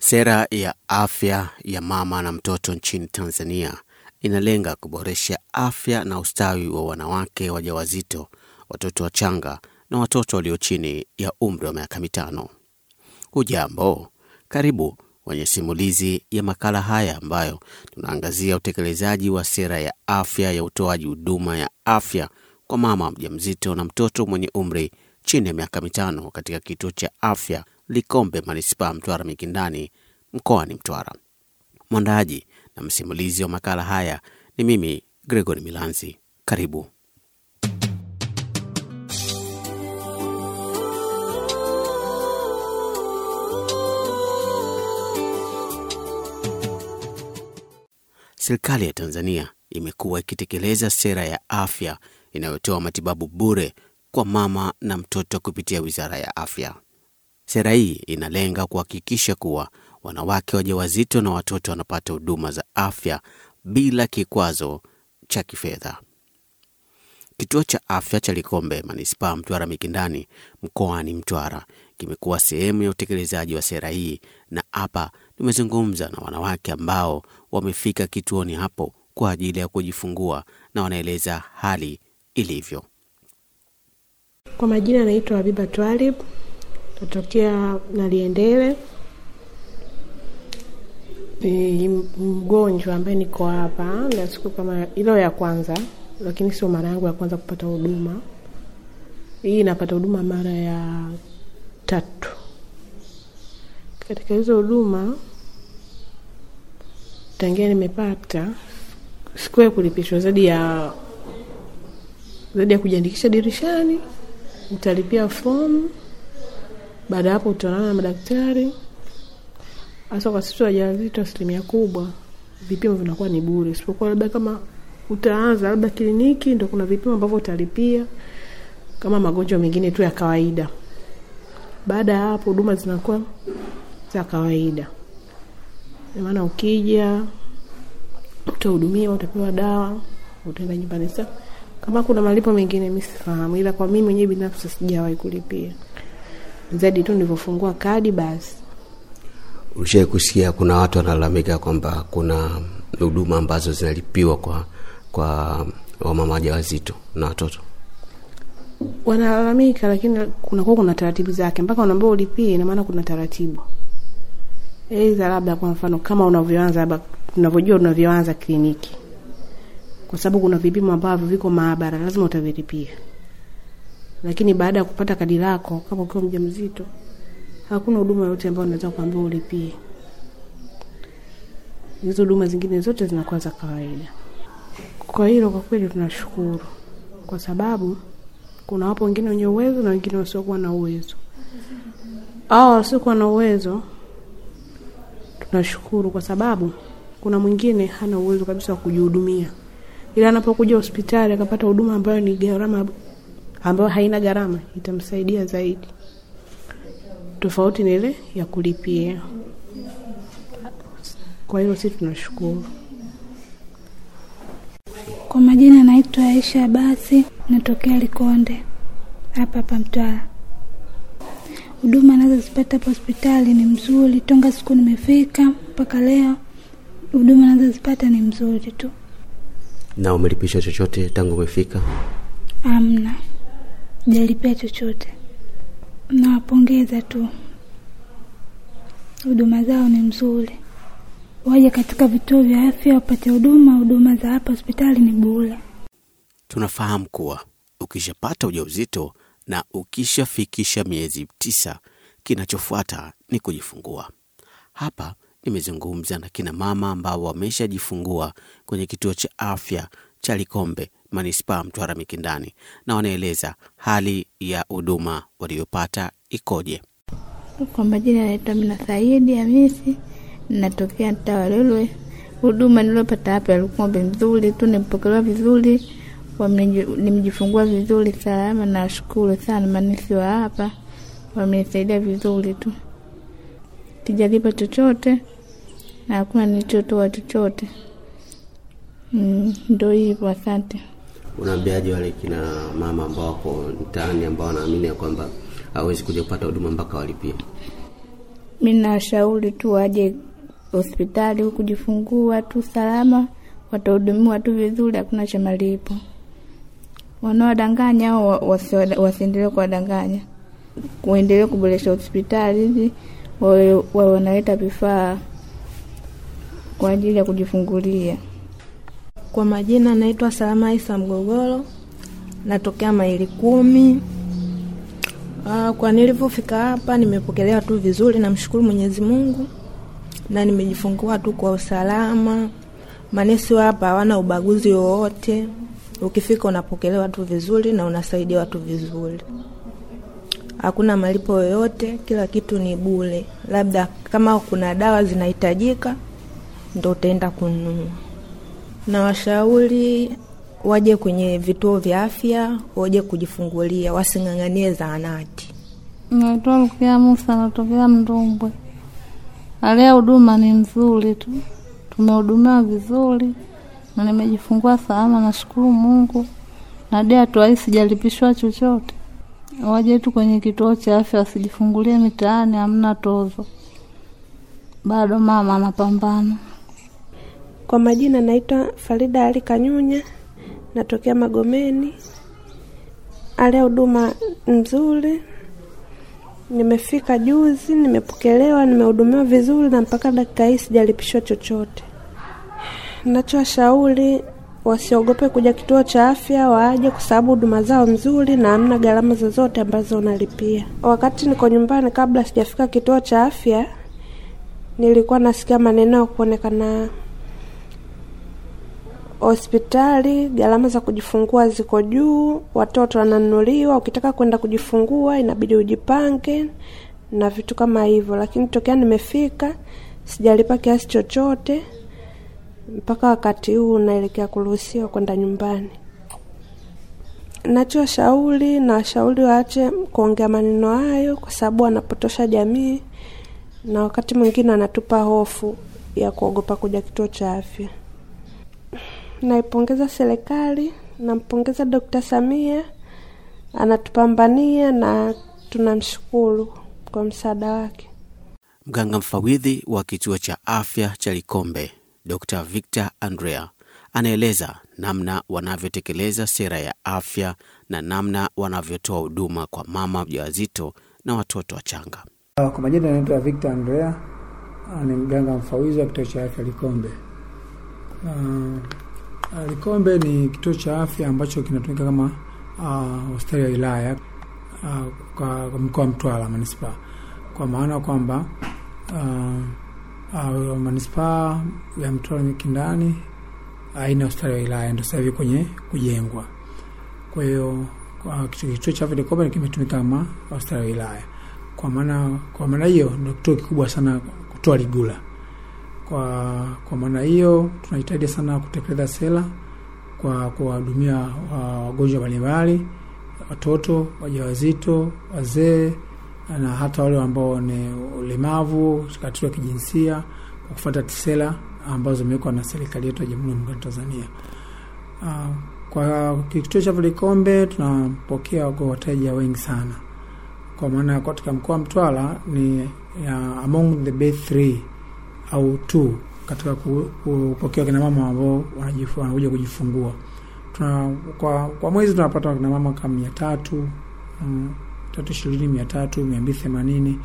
Sera ya afya ya mama na mtoto nchini Tanzania inalenga kuboresha afya na ustawi wa wanawake wajawazito, watoto wachanga na watoto walio chini ya umri wa miaka mitano. Hujambo, karibu kwenye simulizi ya makala haya ambayo tunaangazia utekelezaji wa sera ya afya ya utoaji huduma ya afya kwa mama mjamzito na mtoto mwenye umri chini ya miaka mitano katika kituo cha afya Likombe, manispaa Mtwara Mikindani, mkoani Mtwara. Mwandaaji na msimulizi wa makala haya ni mimi Gregory Milanzi. Karibu. Serikali ya Tanzania imekuwa ikitekeleza sera ya afya inayotoa matibabu bure kwa mama na mtoto kupitia Wizara ya Afya. Sera hii inalenga kuhakikisha kuwa wanawake wajawazito na watoto wanapata huduma za afya bila kikwazo cha kifedha. Kituo cha afya cha Likombe, manispaa Mtwara Mikindani, mkoani Mtwara, kimekuwa sehemu ya utekelezaji wa sera hii, na hapa nimezungumza na wanawake ambao wamefika kituoni hapo kwa ajili ya kujifungua na wanaeleza hali ilivyo. Kwa majina naitwa Habiba Twalib, natokea Naliendele. Ni mgonjwa ambaye niko hapa na siku kama ilo ya kwanza, lakini sio mara yangu ya kwanza kupata huduma hii. Napata huduma mara ya tatu. Katika hizo huduma tangia nimepata sikuwahi kulipishwa zaidi ya zaidi ya kujiandikisha dirishani, utalipia fomu. Baada ya hapo utaonana na madaktari. Hasa kwa sisi wajawazito, asilimia kubwa vipimo vinakuwa ni bure, isipokuwa labda kama utaanza labda kliniki, ndo kuna vipimo ambavyo utalipia kama magonjwa mengine tu ya kawaida. Baada ya hapo huduma zinakuwa za kawaida, maana ukija utahudumiwa, utapewa dawa, utaenda nyumbani. Sasa kama kuna malipo mengine mi sifahamu, ila kwa mimi mwenyewe binafsi sijawahi kulipia zaidi tu nilivyofungua kadi basi. Ulishai kusikia kuna watu wanalalamika kwamba kuna huduma ambazo zinalipiwa kwa kwa wamama wajawazito na watoto? Wanalalamika, lakini kunakuwa kuna taratibu zake, mpaka unaambia ulipie, ina maana kuna taratibu aidha, labda kwa mfano kama unavyoanza labda unavyojua unavyoanza kliniki, kwa sababu kuna vipimo ambavyo viko maabara, lazima utavilipia. Lakini baada ya kupata kadi lako, kama ukiwa mjamzito, hakuna huduma yoyote ambayo unaweza kuambia ulipie. Hizo huduma zingine zote zinakuwa za kawaida. Kwa hilo kwa kweli tunashukuru, kwa sababu kuna wapo wengine wenye uwezo na wengine wasiokuwa na uwezo. Hao wasiokuwa na uwezo tunashukuru, kwa sababu kuna mwingine hana uwezo kabisa wa kujihudumia, ila anapokuja hospitali akapata huduma ambayo ni gharama ambayo haina gharama, itamsaidia zaidi, tofauti na ile ya kulipia. Kwa hiyo sisi tunashukuru. Kwa majina naitwa Aisha Basi, natokea Likonde hapa hapa Mtwara. Huduma nazozipata hapa hospitali ni mzuri, tonga siku nimefika mpaka leo, huduma nazozipata ni mzuri tu. Na umelipishwa chochote tangu umefika? Amna, sijalipia chochote. Nawapongeza tu, huduma zao ni mzuri. Waje katika vituo vya afya wapate huduma. Huduma za hapa hospitali ni bure. Tunafahamu kuwa ukishapata ujauzito na ukishafikisha miezi tisa, kinachofuata ni kujifungua. Hapa nimezungumza na kina mama ambao wameshajifungua kwenye kituo cha afya cha Likombe, manispaa Mtwara Mikindani, na wanaeleza hali ya huduma waliyopata ikoje. Kwa majina naitwa Mina Saidi Hamisi, natokea mtaa wa Lolwe. Huduma niliyopata hapa Likombe nzuri tu, nimepokelewa vizuri, nimejifungua vizuri salama. Nashukuru sana manesi wa hapa, wamenisaidia vizuri tu, sijalipa chochote na hakuna nilichotoa chochote. Mm, ndo hivyo, asante. Unaambiaje wale kina mama ambao wako mtaani ambao wanaamini ya kwamba hawezi kuja kupata huduma mpaka walipie? Mi nawashauri tu waje hospitali kujifungua tu salama, watahudumiwa tu vizuri, hakuna cha malipo. Wanaodanganya au wasiendelee kuwadanganya, waendelee kuboresha hospitali ili wawe wawe wanaleta vifaa kwa ajili ya kujifungulia. Kwa majina naitwa Salama Isa Mgogoro, natokea maili kumi. Ah, Kwa nilivyofika hapa nimepokelewa tu vizuri, namshukuru Mwenyezi Mungu na nimejifungua tu kwa usalama. Manesi wa hapa hawana ubaguzi wowote, ukifika unapokelewa tu vizuri na unasaidiwa tu vizuri, hakuna malipo yoyote, kila kitu ni bure. Labda kama kuna dawa zinahitajika ndo utaenda kununua. Na washauri waje kwenye vituo vya afya, waje kujifungulia, wasing'ang'anie zahanati. Naitwa Rukia Musa, natokea Mdumbwe. Hali ya huduma ni nzuri tu, tumehudumiwa vizuri na nimejifungua salama, nashukuru Mungu. Na hadi hatua hii sijalipishwa chochote. Waje tu kwenye kituo cha afya, wasijifungulie mitaani, hamna tozo. Bado mama anapambana. Kwa majina naitwa Farida Ali Kanyunya, natokea Magomeni. Hali ya huduma nzuri, nimefika juzi, nimepokelewa, nimehudumiwa vizuri na mpaka dakika hii sijalipishwa chochote. Nachowashauri wasiogope kuja kituo cha afya, waje kwa sababu huduma zao nzuri na hamna gharama zozote ambazo unalipia. Wakati niko nyumbani, kabla sijafika kituo cha afya, nilikuwa nasikia maneno ya kuonekana hospitali gharama za kujifungua ziko juu, watoto wananunuliwa, ukitaka kwenda kujifungua inabidi ujipange na vitu kama hivyo. Lakini tokea nimefika sijalipa kiasi chochote mpaka wakati huu naelekea kuruhusiwa kwenda nyumbani. Nachoshauri na washauri waache kuongea maneno hayo, kwa sababu wanapotosha jamii na wakati mwingine wanatupa hofu ya kuogopa kuja kituo cha afya. Naipongeza serikali, nampongeza Dokta Samia, anatupambania na tunamshukuru kwa msaada wake. Mganga mfawidhi wa kituo cha afya cha Likombe, Dr Victor Andrea, anaeleza namna wanavyotekeleza sera ya afya na namna wanavyotoa huduma kwa mama mjawazito na watoto wachanga. Kwa majina anaitwa Victor Andrea, ah, ni mganga mfawidhi wa kituo cha afya Likombe. Ah, Likombe ni kituo cha afya ambacho kinatumika kama ah, hospitali ya wilaya ah, kwa kwa mkoa wa Mtwara manispaa, kwa maana kwamba ah, ah, manispaa ya Mtwara Mikindani haina hospitali ya wilaya, ndio sasa hivi kwenye kujengwa. Kwa hiyo kwa kituo kituo cha afya Likombe kimetumika kama hospitali ya wilaya, kwa maana kwa maana hiyo ndio kituo kikubwa sana kutoa Ligula. Kwa kwa maana hiyo tunahitaji sana kutekeleza sera kwa kuwahudumia wa- wagonjwa mbalimbali, watoto, wajawazito, wazee na hata wale ambao ni ulemavu katika kijinsia kwa kufuata sera ambazo zimewekwa na serikali yetu ya Jamhuri ya Muungano wa Tanzania. Ah, Kwa kituo cha Likombe tunapokea wako wateja wengi sana, kwa maana katika mkoa wa Mtwara ni ya, among the best three au two katika ku- kupokea kina mama ambao wanajifu- wanakuja kujifungua. Tuna, kwa, kwa mwezi tunapata kina mama kama mia tatu mm, tatu ishirini mia tatu mia mbili themanini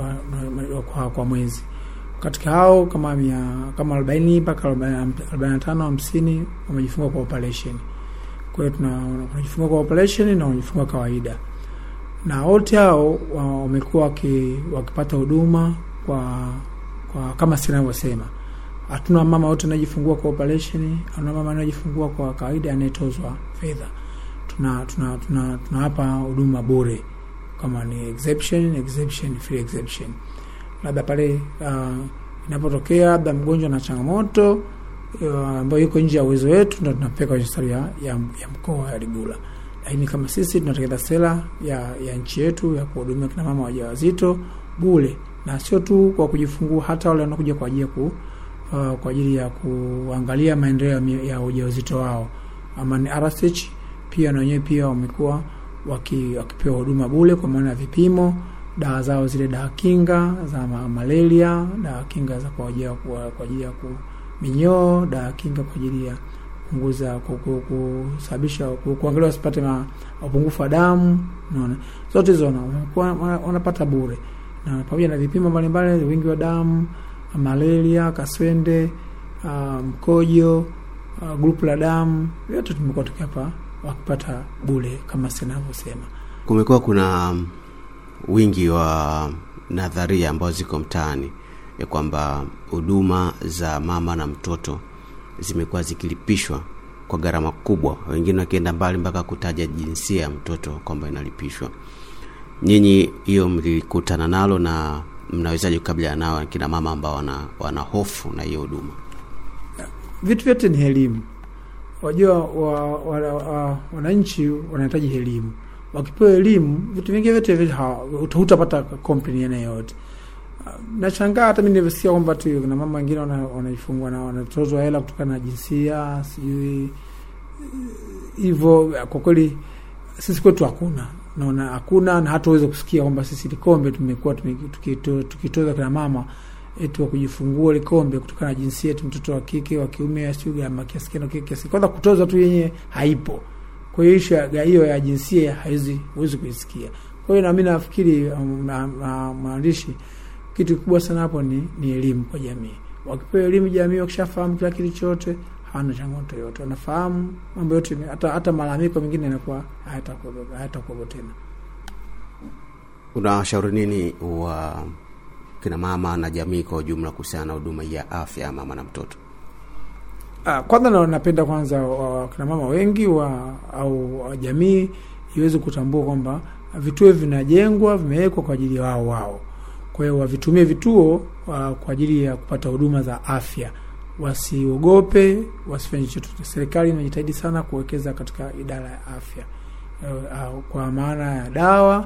kwa, kwa mwezi katika hao kama mia, kama arobaini mpaka arobaini na tano hamsini wamejifungua kwa operation. Kwa hiyo tuna wanajifungua kwa operation na wanajifungua kawaida, na wote hao wa- wamekuwa waki- wakipata huduma kwa kwa kama sinavyosema, hatuna mama wote anajifungua kwa operation, hatuna mama anajifungua kwa kawaida anayetozwa fedha. Tuna tuna tuna tunawapa huduma bure, kama ni exception exception free exception, labda pale uh, inapotokea labda mgonjwa na changamoto uh, ambayo iko nje ya uwezo wetu, ndo tunapeka kwenye hospitali ya, ya, ya mkoa ya Ligula. Lakini kama sisi tunatekeleza sera ya, ya nchi yetu ya kuhudumia kina mama wajawazito bure na sio tu kwa kujifungua, hata wale wanakuja kwa ajili ya ku, uh, kwa ajili ya kuangalia maendeleo ya mi- ya ujauzito wao ama ni RSH, pia na wenyewe pia wamekuwa waki, wakipewa huduma bure kwa maana ya vipimo dawa zao zile dawa kinga za ma malaria, dawa kinga za kwa ajili ya kwa kwa ajili ya ku minyoo, dawa kinga kwa ajili ya kupunguza ku- ku- kusababisha ku- kuangalia wasipate ma- upungufu wa damu. Unaona, zote hizo wana- wanakuwa- wana- wanapata bure, na pamoja na vipimo mbalimbali, wingi wa damu, malaria, kaswende, ah, mkojo, uh, grupu la damu, vyote tumekuwa tukiapa wakipata bure kama sinavyosema. Kumekuwa kuna um, wingi wa nadharia ambazo ziko mtaani ya kwamba huduma za mama na mtoto zimekuwa zikilipishwa kwa gharama kubwa, wengine wakienda mbali mpaka kutaja jinsia ya mtoto kwamba inalipishwa. Nyinyi hiyo mlikutana nalo na mnawezaje kukabiliana nao kina mama ambao wana, wana hofu na hiyo huduma? Vitu vyote ni elimu. Wajua wa, wa, wa, wananchi wanahitaji elimu. Wakipewa elimu, vitu vingine vyote vile hawa- uta- hutapata complain aina yoyote. Ah, Nashangaa hata mimi nilivyosikia kwamba tu kuna mama wengine wana- wanaifungwa na wanatozwa hela kutokana na jinsia sijui hivyo. Kwa kweli sisi kwetu hakuna, naona hakuna, na hata uweze kusikia kwamba sisi Likombe tumekuwa tume- tukito- tukitoza kina mama eti wa kujifungua Likombe kutokana na jinsia yetu, mtoto wa kike wa kiume, sijui gharama kiasi gani, kike kiasi kwanza, kutoza tu yenyewe haipo. Kwa hiyo ishu ya hiyo ya jinsia haiwezi huwezi kuisikia. Kwa hiyo nami nafikiri um, na- na- maandishi kitu kikubwa sana hapo ni, ni elimu kwa jamii. Wakipewa elimu jamii, wakishafahamu kila kitu chote, hawana changamoto yoyote, wanafahamu mambo yote, hata hata malalamiko mengine yanakuwa hayatakuwepo hayatakuwepo tena. Unawashauri nini wa kina mama na jamii kwa ujumla kuhusiana na huduma hii ya afya ya mama na mtoto? Ah, kwanza na napenda kwanza wa- wakina mama wengi wa au wa jamii iweze kutambua kwamba vituo vinajengwa vimewekwa kwa ajili ya wao wao. Kwa hiyo wavitumie vituo uh, kwa ajili ya kupata huduma za afya, wasiogope, wasifanye chochote. Serikali inajitahidi sana kuwekeza katika idara ya afya uh, uh, kwa maana ya dawa,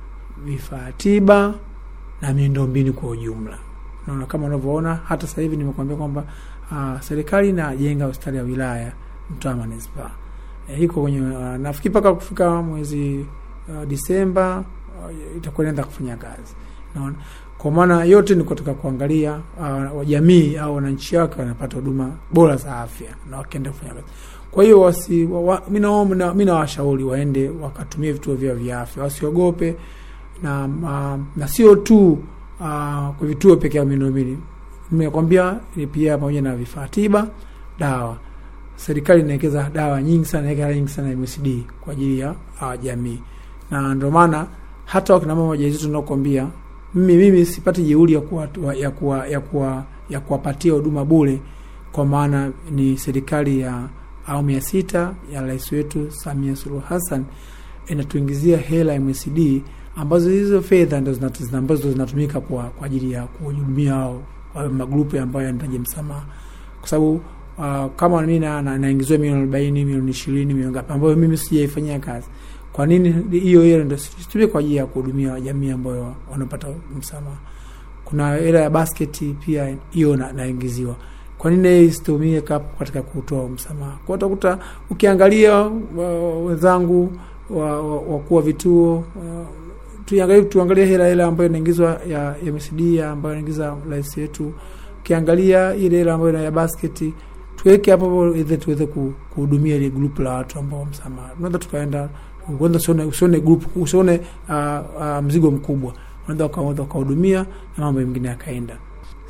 vifaa tiba na miundombinu kwa ujumla. Naona kama unavyoona hata sasa hivi nimekuambia kwamba uh, serikali inajenga hospitali ya wilaya Mtwara manispaa e, iko kwenye uh, nafikiri mpaka kufika mwezi uh, Disemba uh, itakuwa inaenda kufanya kazi. Naona kwa maana yote ni katika kuangalia uh, jamii au wananchi wake wanapata huduma bora za afya na wakienda kufanya kazi. Kwa hiyo wasi wa, wa, mi naomba mi nawashauri waende wakatumie vituo vyao vya afya, wasiogope na uh, na sio tu uh, kwa vituo pekee ya miundombinu nimekwambia ni pia pamoja na vifaa tiba, dawa. Serikali inawekeza dawa nyingi sana, inaweka hela nyingi sana MSD kwa ajili ya uh, jamii, na ndio maana hata wakina mama wajawazito nakwambia mimi mimi sipati jeuri ya kuwa, ya kuwa, ya kuwa, ya kuwapatia huduma bure, kwa maana ni serikali ya awamu ya sita ya rais wetu Samia Suluhu Hassan inatuingizia hela MSD ambazo hizo fedha ndo zinatu- zina- ambazo zinatumika kwa kwa ajili ya kuhudumia hao wale magrupu ambayo yanahitaji msamaha, kwa sababu uh, kama mimi na- na- naingiziwa milioni arobaini milioni ishirini milioni ngapi ambayo mimi sijaifanyia kazi, kwa nini hiyo hela ndo situmie kwa ajili ya kuhudumia jamii ambayo wanapata msamaha? Kuna hela ya basketi pia hiyo na- naingiziwa kwa nini hii isitumie kap- katika kutoa msamaha? Kwa utakuta ukiangalia wa- wenzangu wa- wa- wakuu wa vituo wa- tuangalie tuangalie hela hela ambayo inaingizwa ya MSD ambayo inaingiza rais wetu, ukiangalia ile hela ambayo ina ya basketi tuweke hapo hapo ili tuweze ku- kuhudumia ile group la watu ambao msamaha. Unaweza tukaenda kwanza, usione usione group usione uh, uh, mzigo mkubwa, unaweza ukaanza ukahudumia na mambo mengine yakaenda.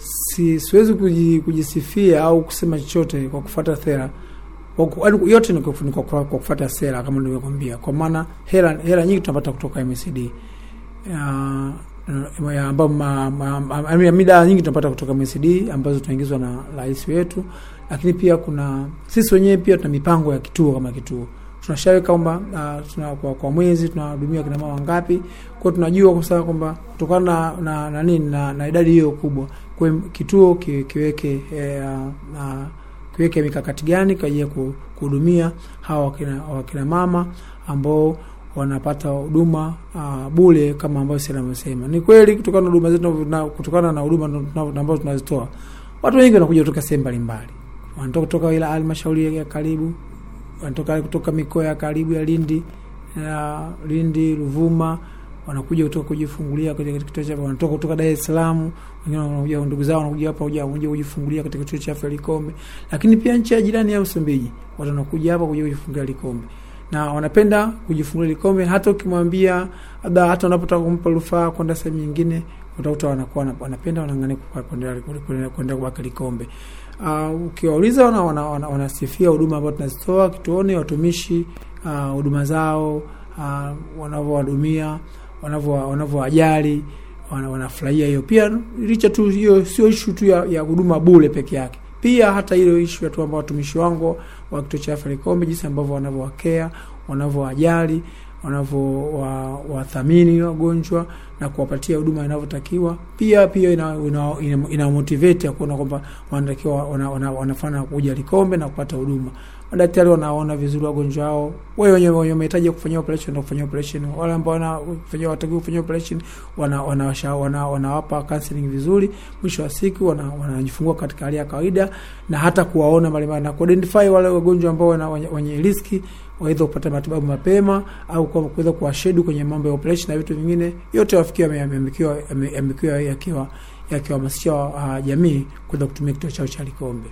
Si siwezi kuji, kujisifia au kusema chochote kwa kufuata sera kwa ku- yaani yote ni kwa, ni kwa, kwa kufuata sera kama nilivyokwambia, kwa maana hela hela nyingi tunapata kutoka MSD ya ya ambao ma- ma- ma- I mean, mida nyingi tunapata kutoka MSD ambazo tunaingizwa na rais wetu, lakini pia kuna sisi wenyewe pia tuna mipango ya kituo kama kituo tunashaweka kwamba uh, tuna, kwa, kwa mwezi tunahudumia kina mama wangapi. Kwa hiyo tunajua kwa sababu kwamba kutokana na na, na, nini, na, na idadi hiyo kubwa, kwa hiyo kituo ki, kiweke eh, na kiweke mikakati gani kwa ajili ya ku- kuhudumia hawa wakina, wakina mama ambao wanapata huduma uh, bure kama ambavyo sisi anavyosema. Ni kweli kutokana na huduma zetu na kutokana na huduma tuna- ambazo tunazitoa, watu wengi wanakuja kutoka sehemu mbalimbali, wanatoka kutoka ila halmashauri ya karibu, wanatoka kutoka mikoa ya karibu ya Lindi ya Lindi, Ruvuma, wanakuja kutoka kujifungulia katika kituo cha afya, wanatoka kutoka Dar es Salaam, wengine wanakuja ndugu zao wanakuja hapa kuja kuja kujifungulia katika kituo cha afya Likombe, lakini pia nchi ya jirani ya Msumbiji watu wanakuja hapa kuja kujifungulia Likombe na wanapenda kujifungulia Likombe. Hata ukimwambia labda, hata unapotaka kumpa rufaa kwenda sehemu nyingine, utakuta wanakuwa wanapenda wanang'ania kwenda kubaki Likombe. Uh, ukiwauliza wana, wana, wana, wanasifia huduma ambazo tunazitoa kituoni, watumishi huduma uh, zao uh, wanavyowahudumia wanavyowajali wana, wanafurahia hiyo. Pia licha tu hiyo, sio ishu tu ya huduma bure peke yake, pia hata hiyo ishu ya tu ambao watumishi wangu wa kituo cha afya Likombe, jinsi ambavyo wanavyowakea wanavyowajali wanavyowathamini wagonjwa na kuwapatia huduma inavyotakiwa. Pia pia ina, ina, ina, ina motivate ya kuona kwamba wanatakiwa wana, wana, wanafanya kuja Likombe na kupata huduma. Madaktari wanaona vizuri wagonjwa wao, wewe wenye wenye mahitaji ya kufanyia operation na kufanyia operation, wale ambao wanafanyia watakiwa kufanyia operation wana wanawapa wana, wana counseling vizuri. Mwisho wa siku wanajifungua wana katika hali ya kawaida, na hata kuwaona mbalimbali na kuidentify wale wagonjwa ambao wenye riski waweza kupata matibabu mapema au kuweza kuwashedu kwenye mambo ya operation na vitu vingine, yote wafikiwa yamekiwa yakiwa yakiwahamasisha uh, jamii kuweza kutumia kituo chao cha Likombe.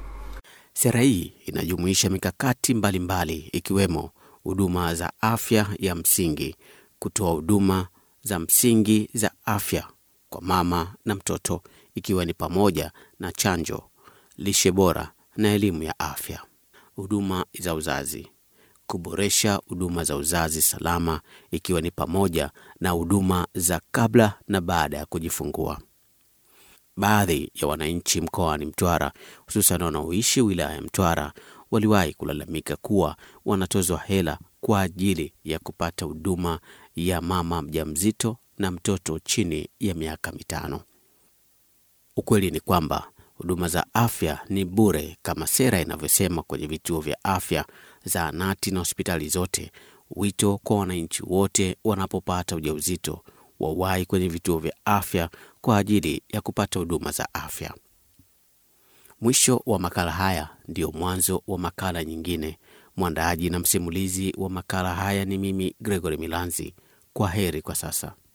Sera hii inajumuisha mikakati mbalimbali mbali, ikiwemo huduma za afya ya msingi, kutoa huduma za msingi za afya kwa mama na mtoto, ikiwa ni pamoja na chanjo, lishe bora na elimu ya afya, huduma za uzazi kuboresha huduma za uzazi salama ikiwa ni pamoja na huduma za kabla na baada ya kujifungua. Baadhi ya wananchi mkoani Mtwara, hususan wanaoishi wilaya ya Mtwara, waliwahi kulalamika kuwa wanatozwa hela kwa ajili ya kupata huduma ya mama mjamzito na mtoto chini ya miaka mitano. Ukweli ni kwamba huduma za afya ni bure kama sera inavyosema kwenye vituo vya afya, zahanati na hospitali zote. Wito kwa wananchi wote wanapopata ujauzito wawahi kwenye vituo vya afya kwa ajili ya kupata huduma za afya. Mwisho wa makala haya ndio mwanzo wa makala nyingine. Mwandaaji na msimulizi wa makala haya ni mimi Gregory Milanzi. Kwa heri kwa sasa.